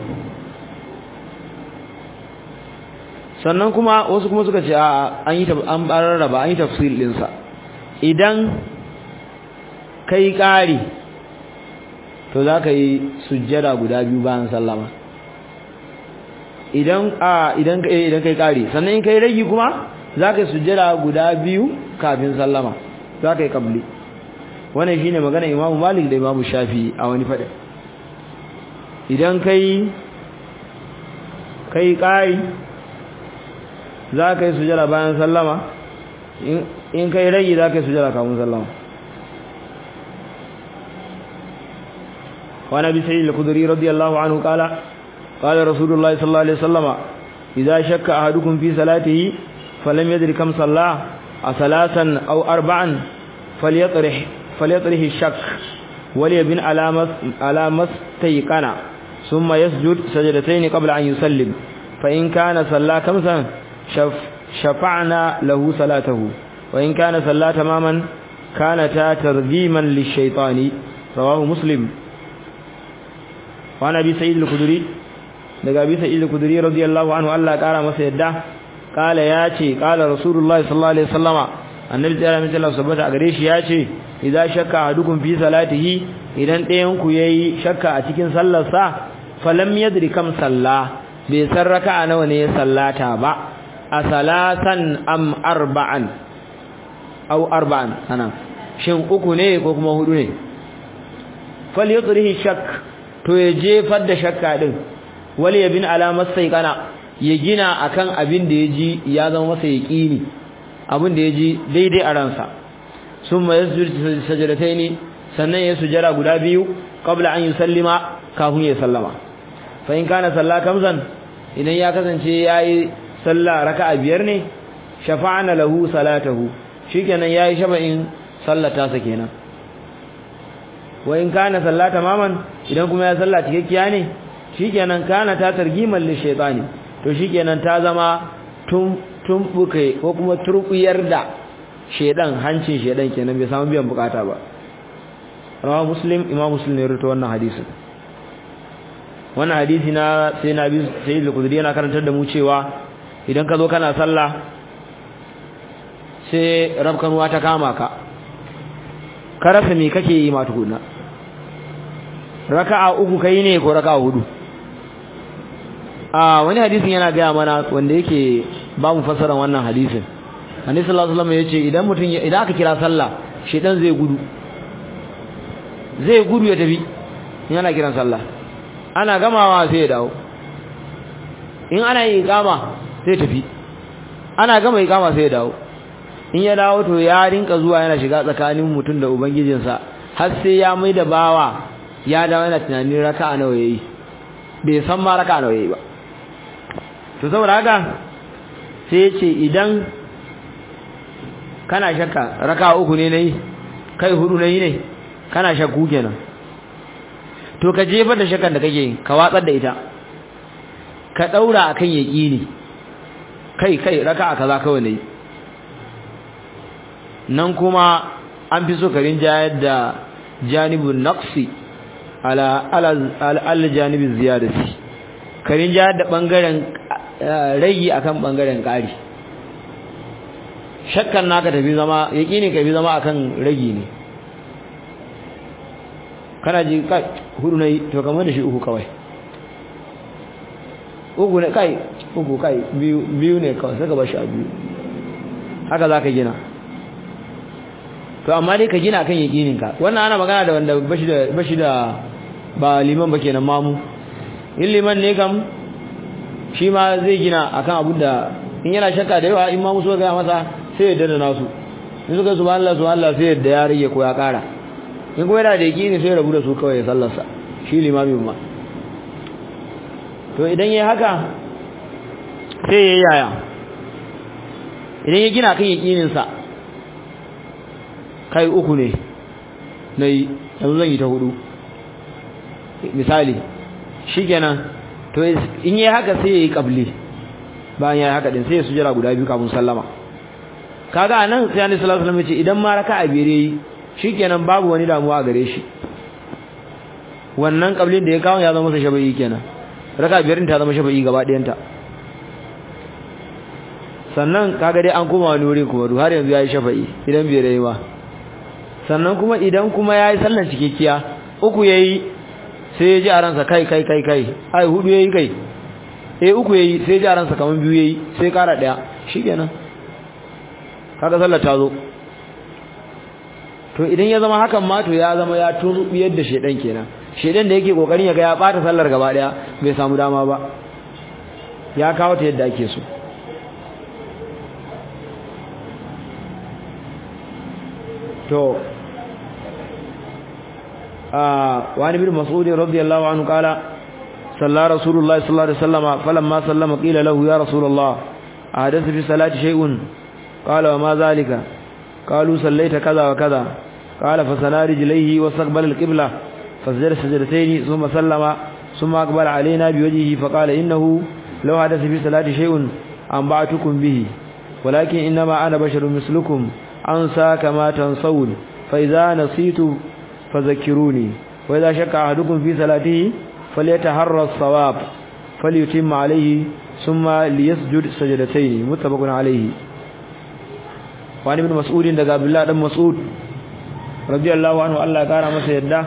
sannan kuma wasu kuma suka ce a an yi an rarraba an yi tafsir ɗinsa idan kai ƙari to za ka yi sujjada guda biyu bayan sallama idan a idan idan kai ƙari sannan in kai ragi kuma za ka yi sujjada guda biyu kafin sallama za ka yi kabli wannan shine magana imamu malik da imamu shafi a wani faɗin idan kai kai ƙari za ka yi sujjada bayan sallama in kai ragi za ka yi sujjada kafin sallama وعن ابي سعيد الخدري رضي الله عنه قال قال رسول الله صلى الله عليه وسلم اذا شك احدكم في صلاته فلم يدري كم صلى اثلاثا او اربعا فليطرح فليطرح الشك وليبن على على ما استيقن ثم يسجد سجدتين قبل ان يسلم فان كان صلى خمسا شف شفعنا له صلاته وان كان صلى تماما كانتا ترغيما للشيطان رواه مسلم wa nabi sa'id al-khudri daga bi sa'id al-khudri radiyallahu anhu Allah kara masa yadda kala yace kala rasulullahi sallallahu alaihi wasallama annabi tsara mai Allah subhanahu a gare shi yace idza shakka ahadukum fi salatihi idan ɗayan ku yayi shakka a cikin sallar sa falam yadri kam salla bai san raka'a nawa ne ya sallata ba a salatan am arba'an aw arba'an ana shin uku ne ko kuma hudu ne falyudrihi shakk to ya jefar da shakka din wali yabin alamar kana ya gina akan abin da yaji ya zama masa yaqini abin da yaji daidai a ransa summa yasjud sajdataini sannan ya sujada guda biyu qabla an yusallima kafin ya sallama fa in kana salla kamzan idan ya kasance yayi salla raka'a biyar ne shafa'ana lahu salatahu shikenan yayi shafa'in sallata sa kenan wa in kana sallata maman idan kuma ya salla cikakkiya ne shikenan kana ta targiman li shaytani to shikenan ta zama tun tumbuke ko kuma turbiyar da shedan hancin shedan kenan bai samu biyan bukata ba rawa muslim imam muslim ne rubuta wannan hadisin wannan hadisi na sai na bi sai al-qudri yana karantar da mu cewa idan ka zo kana sallah sai rabkanuwa ta kama ka ka rasa me kake yi ma tukuna raka'a uku kai ne ko raka'a hudu a wani hadisin yana gaya mana wanda yake ba mu fassara wannan hadisin annabi sallallahu alaihi wasallam yace idan mutum idan aka kira sallah shedan zai gudu zai gudu ya tafi yana kiran sallah ana gamawa sai ya dawo in ana yi iqama sai tafi ana gama iqama sai ya dawo in ya dawo to ya rinka zuwa yana shiga tsakanin mutum da ubangijinsa har sai ya mai da bawa ya dawo yana tunanin raka'a nawa yayi bai san ma raka'a nawa yayi ba to saboda haka sai ya ce idan kana shakka raka'a uku ne nayi kai hudu nayi ne kana shakku kenan to ka jefar da shakkan da kake ka watsar da ita ka daura akan yaqini kai kai raka'a kaza kawai nayi nan kuma an fi so karin jayar da janibun naqsi ala ala ala janibin ziyadati karin jayar da bangaren ragi akan bangaren kari shakkan naka tafi zama yaqini ka bi zama akan ragi ne kana ji kai hudu nayi to kamar da shi uku kawai uku ne kai uku kai biyu biyu ne kawai saka bashi a biyu haka zaka gina to amma dai ka gina kan yakininka wannan ana magana da wanda bashi da bashi da ba liman ba kenan mamu in liman ne kam shi ma zai gina akan abin da in yana shakka da yawa in mamu so ga masa sai ya dada nasu in suka subhanallah subhanallah sai da ya rage ko ya kara in kuma yana da yakini sai ya rabu da su kawai ya sallarsa shi limamin ma to idan yayi haka sai yayi yaya idan ya gina kan yakinin sa kai uku ne nayi yanzu zan yi ta hudu misali shikenan to in yayi haka sai yayi qabli bayan yayi haka din sai ya sujjara guda biyu kafin sallama kaga anan sai Annabi sallallahu alaihi wasallam ya ce idan ma raka'a biyar yayi shikenan babu wani damuwa a gare shi wannan qablin da ya kawo ya zama masa shafa'i kenan raka'a biyar ta zama shafa'i gaba ɗayanta sannan kaga dai an koma wani wuri kuma har yanzu yayi shafa'i idan biyar yayi ba sannan kuma idan kuma yayi sallar cikakkiya uku yayi sai ya ji a ransa kai kai kai kai ai hudu yayi kai eh uku yayi sai ya ji a ransa kaman biyu yayi sai kara daya shikenan kaga sallar ta zo to idan ya zama hakan ma to ya zama ya turbiyar da shedan kenan shedan da yake kokarin ya ga ya bata sallar gaba daya bai samu dama ba ya kawo ta yadda ake so to وعن ابن مسعود رضي الله عنه قال صلى رسول الله صلى الله عليه وسلم فلما سلم قيل له يا رسول الله أحدث في الصلاة شيء قال وما ذلك قالوا صليت كذا وكذا قال فسنا رجليه واستقبل القبلة فسجد سجدتين ثم سلم ثم أقبل علينا بوجهه فقال إنه لو حدث في الصلاة شيء أنبعتكم به ولكن إنما أنا بشر مثلكم أنسى كما تنسون فإذا نسيت فذكروني وإذا شك أحدكم في صلاته فليتحرى الصواب فليتم عليه ثم ليسجد سجدتين متفق عليه وعن ابن مسعود daga Abdullah dan Mas'ud radiyallahu anhu Allah ya kara masa yadda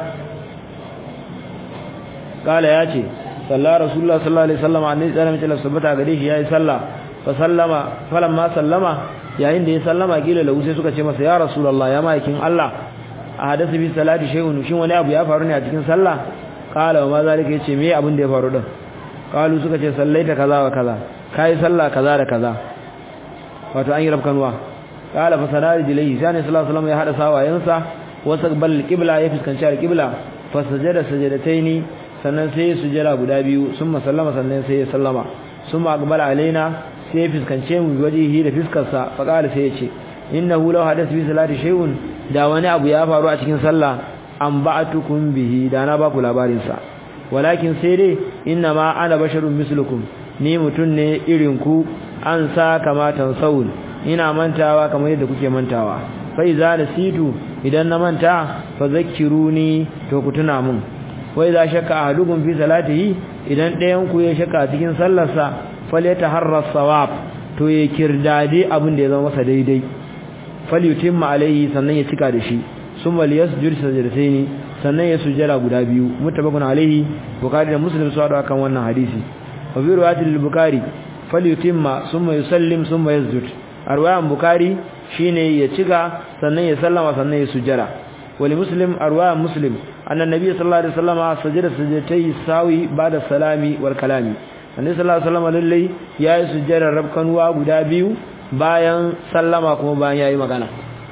kala yace sallallahu rasulullah sallallahu alaihi wasallam annabi sallallahu alaihi wasallam sabata gare shi yayi sallah fa sallama falamma sallama yayin da ya sallama kila lahu sai suka ce masa ya rasulullah ya maikin Allah a hadasa bi salati shay'un shin wani abu ya faru ne a cikin sallah kala ma zalika yace me abin da ya faru din kalu suka ce sallaita kaza wa kaza kai sallah kaza da kaza wato an yi rabkanwa kala fa sanari jilai sai ne sallallahu alaihi wasallam ya hada sawayensa wasaqbal qibla ya fuskanci al-qibla fa sajada sajadataini sannan sai ya sujjada guda biyu summa sallama sannan sai ya sallama summa aqbala alaina sai ya fuskance mu wajihi da fiskarsa fa kala sai ya ce innahu law hadatha bi salati shay'un da wani abu ya faru a cikin sallah an ba'atukum bihi da na ba ku labarin sa walakin sai dai inna ma ana basharun mislukum ni mutun ne irin ku an sa kama tansawun ina mantawa kamar yadda kuke mantawa fa idza nasitu idan na manta fa zakkiruni to ku tuna mun wa idza shakka ahadukum fi salatihi idan ɗayan ku ya shakka cikin sallarsa falyataharra sawab to ya kirdade abin da ya zama masa daidai falyutimma alaihi sannan ya cika da shi summa liyasjud sajdataini sannan ya sujjara guda biyu mutabakun alaihi bukhari da muslim su hadu akan wannan hadisi wa bi riwayati al-bukhari falyutimma summa yusallim summa yasjud arwayan bukhari shine ya cika sannan ya sallama sannan ya sujjara wali muslim arwayan muslim anna nabiy sallallahu alaihi wasallam sajada sajdatay sawi ba'da salami wal kalami annabi sallallahu alaihi wasallam lalle yayi sujjara rabkanwa guda biyu bayan sallama kuma bayan yayi magana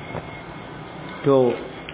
to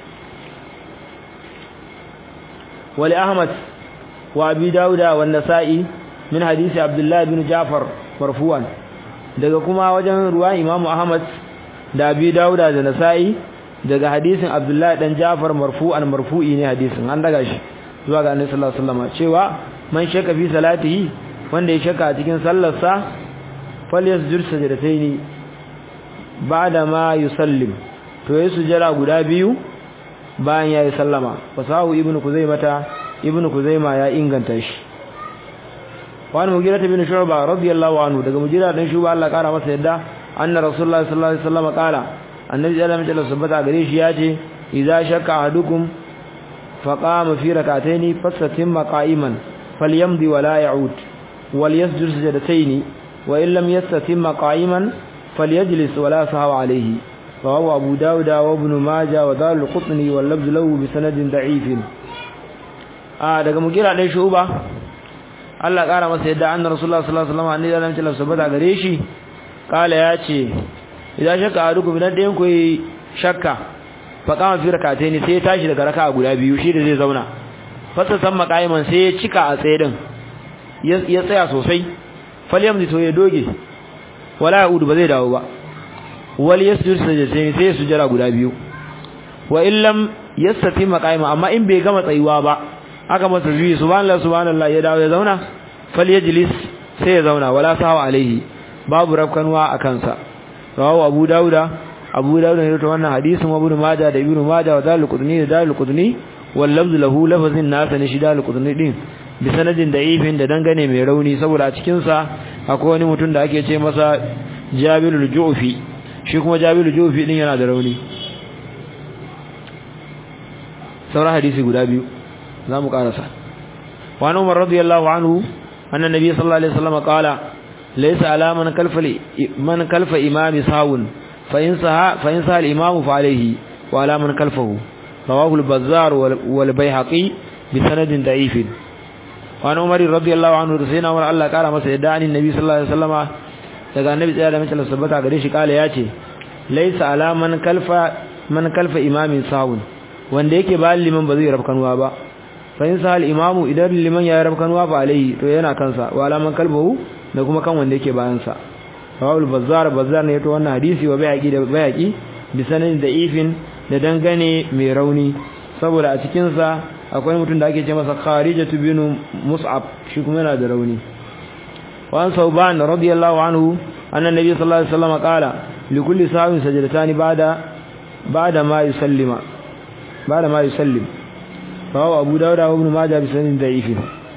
wali ahmad wa abi dauda wa nasa'i min hadisi abdullah ibn ja'far marfu'an daga kuma wajen ruwan imamu ahmad da abi dauda da nasa'i daga hadisin abdullah dan ja'far marfu'an marfu'i ne hadisin an daga shi zuwa ga annabi sallallahu alaihi wasallam cewa man shaka fi salatihi wanda ya shaka a cikin sallarsa falyasjud sajdataini ba'da ma yusallim to yayi sujjara guda biyu bayan yayi sallama fasahu ibnu kuzaimata ibnu kuzaima ya inganta shi wani mugira ta bin shu'ba radiyallahu anhu daga mugira dan shuba Allah kara masa yadda anna rasulullahi sallallahu alaihi wasallam kala annabi sallallahu alaihi wasallam sabata gare shi yace idza shakka ahadukum faqama fi rak'ataini fasatimma qa'iman falyamdi wa la ya'ud walyasjud sajdataini wa in lam yastatimma qa'iman falyajlis wa la sahwa alayhi رواه أبو داود وابن ماجه ودار القطني واللفظ له بسند ضعيف آه daga mugira dai shuba Allah kara masa yadda annabi Rasulullah sallallahu alaihi wasallam annabi Allah ya sabata gare shi kala yace idan shakka a duku bidan dayan koyi shakka fa kama fi rakataini sai ya tashi daga raka'a guda biyu shi da zai zauna fasa san makaiman sai ya cika a tsaye din ya tsaya sosai falyamzi to ya doge wala yaudu ba zai dawo ba wal yasjud sajdatain sai sujjara guda biyu wa illam yastati maqaima amma in bai gama tsayuwa ba aka masa zuwi subhanallah subhanallah ya dawo ya zauna falyajlis sai ya zauna wala sawa alaihi babu rafkanwa a kansa rawahu abu dauda abu dauda ne to wannan hadisin wa ibn majah da ibn majah wa dalil qudni da dalil qudni wal lafz lahu lafzin nasa ne shi dalil qudni din bi sanadin da'ifin da dangane mai rauni saboda a cikin sa akwai wani mutum da ake ce masa jabirul ju'fi shi kuma jabiru jofi din yana da rauni sauran hadisi guda biyu za mu karasa wani umar radiyallahu anhu annan nabi sallallahu alaihi wasallam qala laysa ala man kalfa man kalfa imami sawun fa in saha fa in saha al-imamu fa alayhi wa ala man kalfahu rawahu al-bazzar wal bayhaqi bi sanadin da'if wani umar radiyallahu anhu da sayyidina umar Allah kara masa yadda anin nabi sallallahu alaihi wasallama daga annabi tsaya da mace sabbata gare shi kala yace laisa ala man kalfa man kalfa imamin sawun wanda yake ba liman ba zai rabkanwa ba fa in sahal imamu idan liman ya rabkanwa fa alai to yana kansa wa ala man kalbahu da kuma kan wanda yake bayan sa rawul bazzar bazzar ne to wannan hadisi wa bayaki da bayaki bi sanin da ifin da dangane mai rauni saboda a cikin sa akwai mutum da ake ce masa kharijatu bin mus'ab shi kuma yana da rauni وعن ثوبان رضي الله عنه أن النبي صلى الله عليه وسلم قال لكل ساو سجدتان بعد بعد ما يسلم بعد ما يسلم فهو أبو داود وابن ماجه بسند ضعيف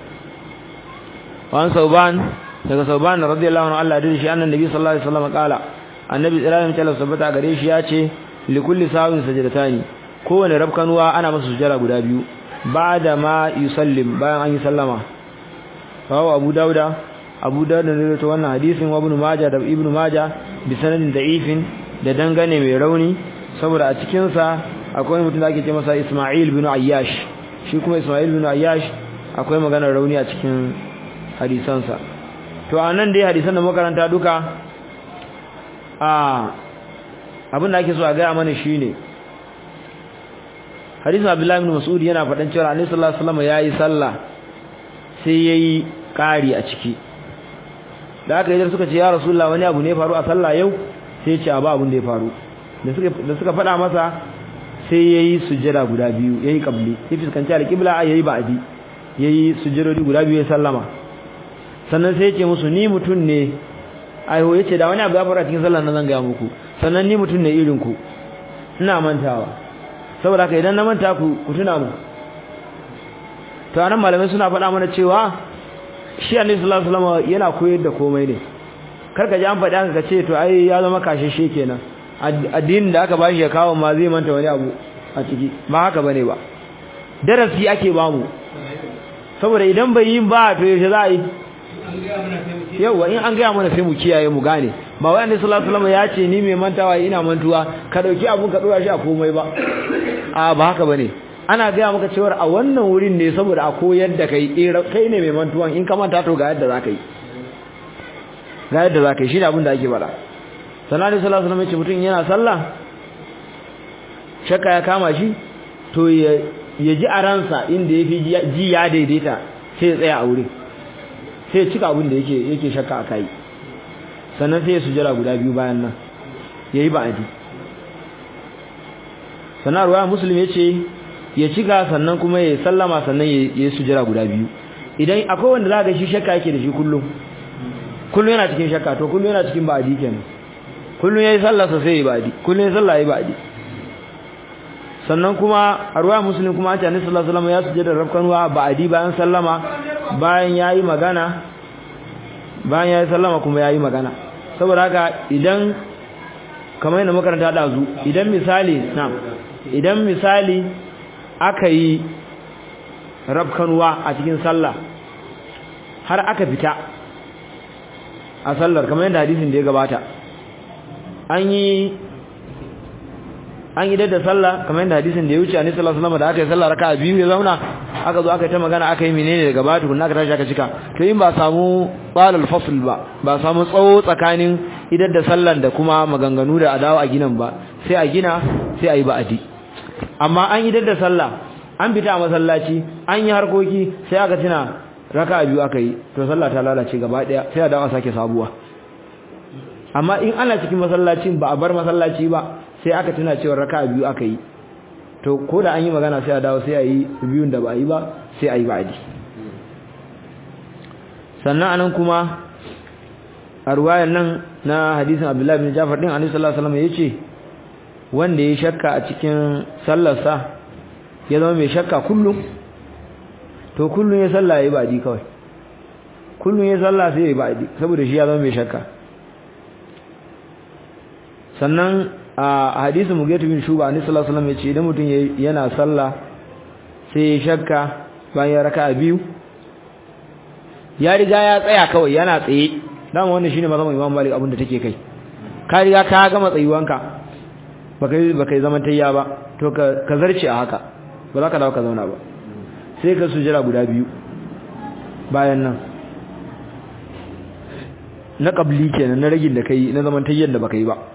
وعن ثوبان daga sauban radiyallahu anhu Allah da shi annan nabi sallallahu alaihi wasallam kala annabi sallallahu alaihi wasallam sabata gare shi yace li kulli sawin sajdatani kowane rabkanuwa ana masa sujjara guda biyu ba'da ma yusallim bayan an yi sallama rawu abu dauda abu dauda ne to wannan hadisin wa ibn majah da ibn majah bi sanadin da'ifin da dangane mai rauni saboda a cikin sa akwai mutum da ake ce masa Isma'il bin Ayyash shi kuma Isma'il bin Ayyash akwai maganar rauni a cikin hadisansa to anan dai hadisan da makaranta duka a abin da ake so a ga mana shine hadisin Abdullah ibn Mas'ud yana faɗan cewa Annabi sallallahu alaihi wasallam yayi sallah sai yayi ƙari a ciki da aka yi suka ce ya Rasulullah wani abu ne faru a sallah yau sai ya ce ba abin da ya faru da suka da suka faɗa masa sai yayi sujjada guda biyu yayi qabli sai fuskanci al-qibla yayi ba'di yayi sujjadodi guda biyu ya sallama sannan sai ya ce musu ni mutun ne ayo yace da wani abu ya fara cikin sallar nan zan ga muku sannan ni mutum ne irin ku ina mantawa saboda haka idan na manta ku ku tuna mu to anan malamai suna faɗa mana cewa shi annabi sallallahu alaihi wasallam yana koyar da komai ne karka ji an faɗa haka kace to ai ya zama kasheshe kenan addinin da aka bashi ya kawo ma zai manta wani abu a ciki ba haka bane ba darasi ake bamu saboda idan bai yi ba to yaushe za a yi yawa in an gaya mana sai mu kiyaye mu gane ba wai annabi sallallahu alaihi wasallam ya ce ni mai mantawa ina mantuwa ka dauki abun ka dora shi a komai ba a ba haka bane ana gaya maka cewa a wannan wurin ne saboda a koyar da kai kai ne mai mantuwan in ka manta to ga yadda zaka yi ga yadda zaka yi shi ne abin da ake faɗa sallallahu alaihi wasallam ya ce mutum yana sallah shakka ya kama shi to ya ya ji a ransa inda ya fi ji ya daidaita sai ya tsaya a wurin sai ya cika abin da yake yake shakka a kai sannan sai ya sujjara guda biyu bayan nan yayi ba'adi sannan ruwa muslim yace ya cika sannan kuma ya sallama sannan ya yi sujjara guda biyu idan akwai wanda za ga shi shakka yake da shi kullum kullum yana cikin shakka to kullum yana cikin ba'adi kenan kullum yayi sallah sai ya ba'adi kullum yayi sallah yayi ba'adi sannan kuma a ruwa muslim kuma an ce annabi sallallahu alaihi wasallam ya sujjada rabkanwa ba'adi bayan sallama bayan yayi magana bayan yayi sallama kuma yayi magana saboda haka idan kamar yadda makaranta da zu idan misali na'am idan misali aka yi rabkanwa a cikin sallah har aka fita a sallar kamar yadda hadisin da ya gabata an yi an idar da sallah kamar yadda hadisin da ya wuce annabi sallallahu alaihi wasallam da aka yi sallah raka'a biyu ya zauna aka zo aka yi ta magana aka yi menene daga baya tukunna aka tashi aka cika to in ba samu qalal fasl ba ba samu tsawo tsakanin idar da sallan da kuma maganganu da adawa a ginan ba sai a gina sai a yi ba'adi amma an idar da sallah an fita a masallaci an yi harkoki sai aka tuna raka'a biyu aka yi to sallah ta lalace gaba daya sai a dawo a sake sabuwa amma in ana cikin masallacin ba a bar masallaci ba sai aka tuna cewa raka'a biyu aka yi to ko da an yi magana sai a dawo sai a yi biyun da ba a yi ba sai a yi ba'adi sannan anan kuma a ruwayan nan na hadisin abdullahi bin jafar din annabi sallallahu alaihi wasallam yace wanda ya shakka a cikin sallarsa ya zama mai shakka kullum to kullum ya salla yayi ba'adi kawai kullum ya salla sai yayi ba'adi saboda shi ya zama mai shakka sannan a hadisin mugaitu bin shuba annabi sallallahu alaihi wasallam yace idan mutum yana sallah sai ya shakka bayan ya raka'a biyu ya riga ya tsaya kawai yana tsaye dama wannan shine mazhaban Imam Malik abin da take kai ka riga ka gama tsayuwanka baka baka zaman tayya ba to ka ka zarce a haka ba za ka dawo ka zauna ba sai ka sujjara guda biyu bayan nan na qabli kenan na ragin da kai na zaman tayyan da baka yi ba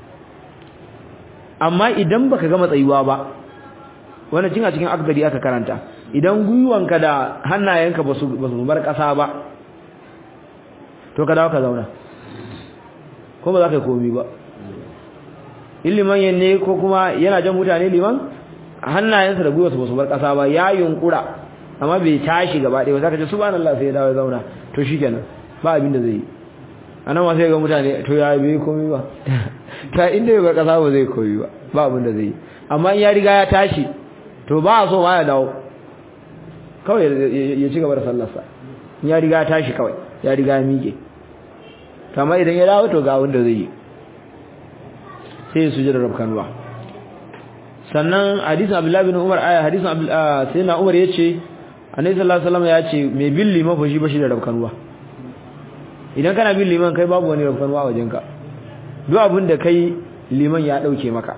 amma idan baka gama tsayuwa ba wannan cin a cikin akdari aka karanta idan gwiwanka da hannayenka ba su bar ƙasa ba to ka dawo ka zauna ko ba za ka yi komi ba in liman yanne ko kuma yana jan mutane liman hannayensa da gwiwarsa ba su bar ƙasa ba ya yunkura amma bai tashi gaba ɗaya ba za ka ce subhanallah sai ya dawo ya zauna to shi kenan ba abin da zai yi a nan masu ga mutane to ya bai komi ba ta inda bai bar ƙasa ba zai komi ba ba abin da zai yi amma in ya riga ya tashi to ba a so ma ya dawo kawai ya ci gaba da sallarsa ya riga tashi kawai ya riga ya miƙe kama idan ya dawo to ga wanda zai yi sai ya sujada rabkanwa sannan hadisin abdullahi bin umar aya hadisin sai na umar yace annabi sallallahu alaihi wasallam ya ce mai bin liman fa shi bashi da rabkanwa idan kana bin liman kai babu wani rabkanwa a wajenka duk abin da kai liman ya dauke maka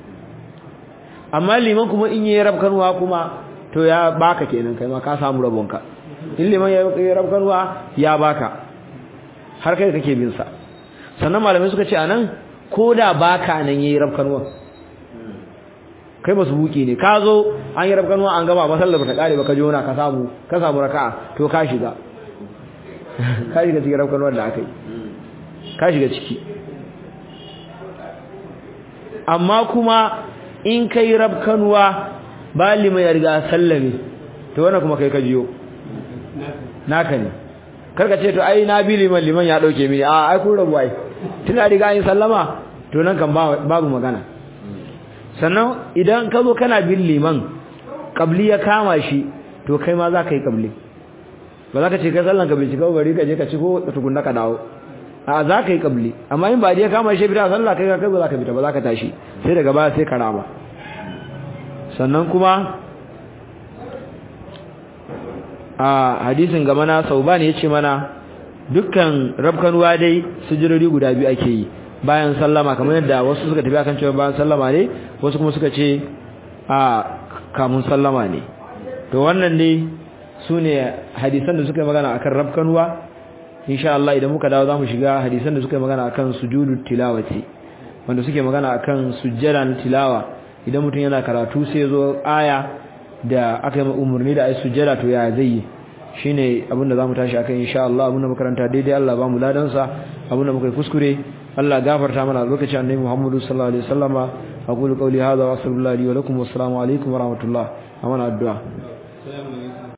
amma liman kuma in yi rabkanwa kuma to ya baka kenan kai ma ka samu rabonka in liman ya yi rabkanwa ya baka har kai kake bin sa sannan malamai suka ce anan koda baka nan yayi rabkanwa kai ba su buki ne ka zo an yi rabkanwa an gama masallar ta kare baka jona ka samu ka samu raka'a to ka shiga ka shiga cikin rabkanwar da aka yi ka shiga ciki amma kuma in kai rabkanwa ba liman ya riga sallame to wannan kuma kai ka jiyo naka ne karka ce to ai na bi liman liman ya dauke mini a ai kun rabu ai tuna riga yin sallama to nan kan babu magana sannan idan ka zo kana bin liman kabli ya kama shi to kai ma za ka yi kabli ba za ka ce kai sallan ka bai shiga bari ka je ka ci ko tukunna ka dawo a za ka yi kabli amma in ba ya kama shi fita sallah kai kai ba za ka fita ba za ka tashi sai daga baya sai ka rama sannan kuma a hadisin gama na sauban ya ce mana dukkan rabkanuwa dai sujurori guda biyu ake yi bayan sallama kamar yadda wasu suka tafi akan cewa bayan sallama ne wasu kuma suka ce a kamun sallama ne to wannan ne su ne hadisan da suka yi magana akan rabkanuwa insha Allah idan muka dawo zamu shiga hadisan da suka yi magana akan sujudu tilawati wanda suke magana akan sujjada na tilawa idan mutum yana karatu sai zo aya da aka yi umarni da ai sujjada to ya zai yi shine abinda zamu tashi akan insha Allah abinda makaranta daidai Allah ba mu ladan sa abinda muka kuskure Allah gafarta mana lokacin annabi Muhammad sallallahu alaihi wasallama aqulu qawli hadha wa sallallahu alaihi wa lakum wa assalamu alaikum wa rahmatullah amana addu'a